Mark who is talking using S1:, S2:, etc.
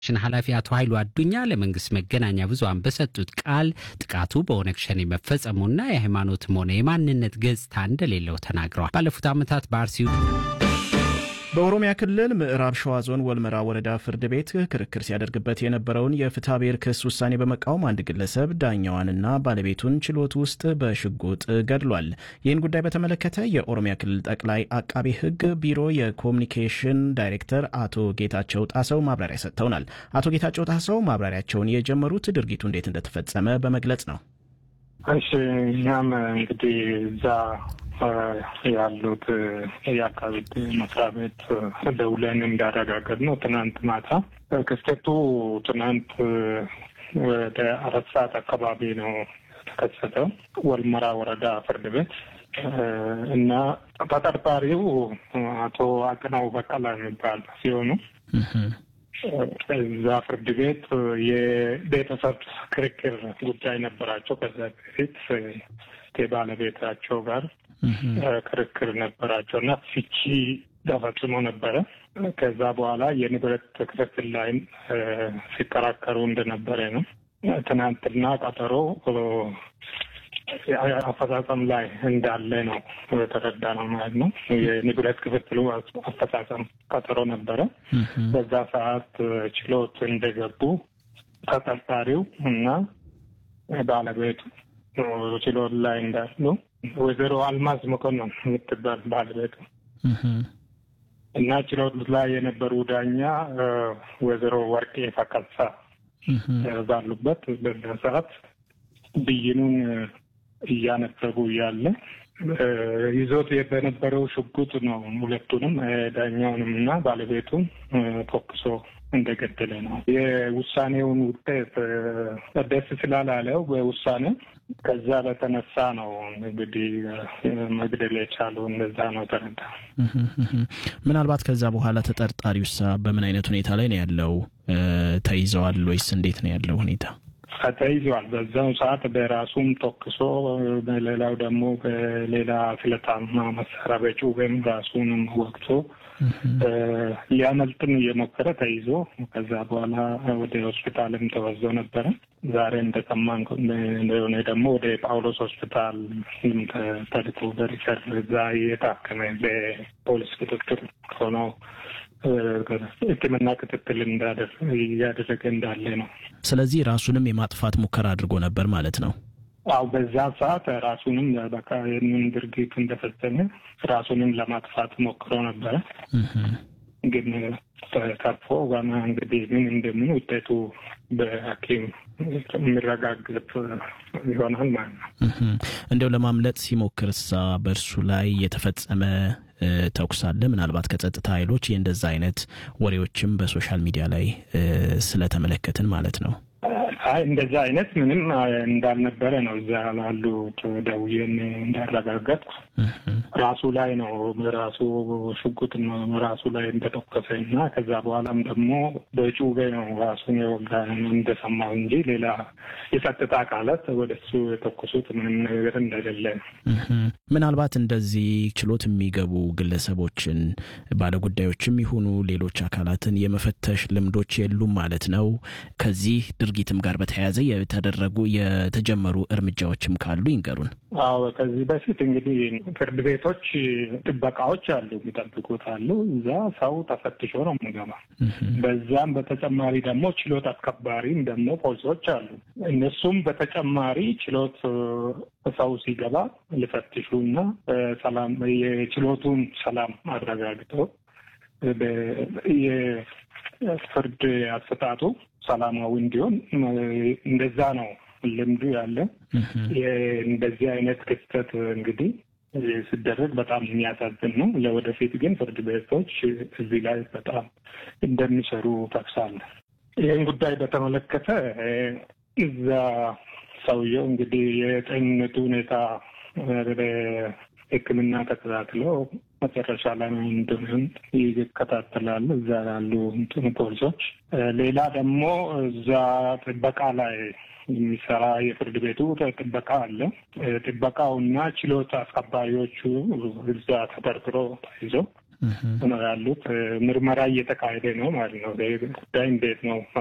S1: ሽን ኃላፊ አቶ ኃይሉ አዱኛ ለመንግስት መገናኛ ብዙሃን በሰጡት ቃል ጥቃቱ በኦነግ ሸኔ መፈጸሙና የሃይማኖትም ሆነ የማንነት ገጽታ እንደሌለው ተናግረዋል። ባለፉት ዓመታት በአርሲ
S2: በኦሮሚያ ክልል ምዕራብ ሸዋ ዞን ወልመራ ወረዳ ፍርድ ቤት ክርክር ሲያደርግበት የነበረውን የፍትሐ ብሔር ክስ ውሳኔ በመቃወም አንድ ግለሰብ ዳኛዋንና ባለቤቱን ችሎት ውስጥ በሽጉጥ ገድሏል። ይህን ጉዳይ በተመለከተ የኦሮሚያ ክልል ጠቅላይ አቃቤ ሕግ ቢሮ የኮሚኒኬሽን ዳይሬክተር አቶ ጌታቸው ጣሰው ማብራሪያ ሰጥተውናል። አቶ ጌታቸው ጣሰው ማብራሪያቸውን የጀመሩት ድርጊቱ እንዴት እንደተፈጸመ በመግለጽ ነው።
S3: እሺ እኛም እንግዲህ እዛ ያሉት የአካባቢ መስሪያ ቤት ደውለን እንዳረጋገጥ ነው ትናንት ማታ ክስተቱ ትናንት ወደ አራት ሰዓት አካባቢ ነው የተከሰተው ወልመራ ወረዳ ፍርድ ቤት እና ተጠርጣሪው አቶ አቅናው በቀላ የሚባል ሲሆኑ እዛ ፍርድ ቤት የቤተሰብ ክርክር ጉዳይ ነበራቸው። ከዛ በፊት ከባለቤታቸው ጋር ክርክር ነበራቸው እና ፍቺ ተፈጽሞ ነበረ። ከዛ በኋላ የንብረት ክፍፍል ላይም ሲከራከሩ እንደነበረ ነው። ትናንትና ቀጠሮ አፈጻጸም ላይ እንዳለ ነው የተረዳ ነው ማለት ነው። የንብረት ክፍፍሉ አፈጻጸም ቀጠሮ ነበረ። በዛ ሰዓት ችሎት እንደገቡ ተጠርጣሪው እና ባለቤቱ ችሎት ላይ እንዳሉ ወይዘሮ አልማዝ መኮንን የምትባል ባለቤቱ እና ችሎት ላይ የነበሩ ዳኛ ወይዘሮ ወርቄ ፈቀሳ ባሉበት በዛ ሰዓት ብይኑን እያነበቡ እያለ ይዞት በነበረው ሽጉጥ ነው ሁለቱንም ዳኛውንም እና ባለቤቱን ተኩሶ እንደገደለ ነው። የውሳኔውን ውጤት ደስ ስላላለው በውሳኔ ከዛ በተነሳ ነው እንግዲህ መግደል የቻለው እንደዛ ነው ተረዳ።
S2: ምናልባት ከዛ በኋላ ተጠርጣሪውሳ በምን አይነት ሁኔታ ላይ ነው ያለው? ተይዘዋል ወይስ እንዴት ነው ያለው ሁኔታ?
S3: ተይዟል። በዛው ሰዓት በራሱም ተኩሶ በሌላው ደግሞ በሌላ ስለታማ መሳሪያ በጩቤም ራሱንም ወቅቶ ሊያመልጥም እየሞከረ ተይዞ ከዛ በኋላ ወደ ሆስፒታልም ተወዞ ነበረ። ዛሬ እንደሰማን እንደሆነ ደግሞ ወደ ጳውሎስ ሆስፒታል ተልኮ በሪፈር እዛ እየታከመ በፖሊስ ክትትል ሆኖ ሕክምና ክትትል እያደረገ እንዳለ ነው።
S2: ስለዚህ ራሱንም የማጥፋት ሙከራ አድርጎ ነበር ማለት ነው።
S3: አው በዛ ሰዓት ራሱንም በቃ የምን ድርጊት እንደፈጸመ ራሱንም ለማጥፋት ሞክሮ ነበረ። ግን ተርፎ ዋና እንግዲህ ምን እንደምን ውጤቱ በሐኪም የሚረጋገጥ ይሆናል ማለት ነው።
S2: እንዲያው ለማምለጥ ሲሞክርሳ በእርሱ ላይ የተፈጸመ ተኩስ አለ? ምናልባት ከጸጥታ ኃይሎች የእንደዛ አይነት ወሬዎችም በሶሻል ሚዲያ ላይ ስለተመለከትን ማለት ነው።
S3: አይ እንደዛ አይነት ምንም እንዳልነበረ ነው እዛ ላሉት ደውዬን እንዳረጋገጥኩ ራሱ ላይ ነው ራሱ ሽጉጥ ራሱ ላይ እንደተኮሰ እና ከዛ በኋላም ደግሞ በጩቤ ነው ራሱን የወጋ እንደሰማው እንጂ ሌላ የጸጥታ አካላት ወደ እሱ የተኮሱት ምንም ነገር እንደሌለ ነው።
S2: ምናልባት እንደዚህ ችሎት የሚገቡ ግለሰቦችን ባለጉዳዮችም ይሁኑ ሌሎች አካላትን የመፈተሽ ልምዶች የሉም ማለት ነው። ከዚህ ድርጊትም ጋር በተያያዘ የተደረጉ የተጀመሩ እርምጃዎችም ካሉ ይንገሩን።
S3: አዎ ከዚህ በፊት እንግዲህ ፍርድ ቤቶች ጥበቃዎች አሉ፣ የሚጠብቁት አሉ። እዛ ሰው ተፈትሾ ነው የምገባ። በዛም በተጨማሪ ደግሞ ችሎት አስከባሪም ደግሞ ፖሊሶች አሉ። እነሱም በተጨማሪ ችሎት ሰው ሲገባ ሊፈትሹ እና ሰላም የችሎቱን ሰላም አረጋግጠው የፍርድ አሰጣጡ ሰላማዊ እንዲሆን እንደዛ ነው ልምዱ ያለ። እንደዚህ አይነት ክስተት እንግዲህ ሲደረግ በጣም የሚያሳዝን ነው። ለወደፊት ግን ፍርድ ቤቶች እዚህ ላይ በጣም እንደሚሰሩ ጠቅሳለሁ። ይህን ጉዳይ በተመለከተ እዛ ሰውየው እንግዲህ የጤንነቱ ሁኔታ ሕክምና ተከታትሎ መጨረሻ ላይ እንደምን ይከታተላሉ እዛ ያሉ ፖሊሶች። ሌላ ደግሞ እዛ ጥበቃ ላይ የሚሰራ የፍርድ ቤቱ ጥበቃ አለ። ጥበቃውና ችሎት አስከባሪዎቹ እዛ ተጠርጥሮ ተይዞ ነው ያሉት። ምርመራ እየተካሄደ ነው ማለት ነው። ጉዳይ እንዴት ነው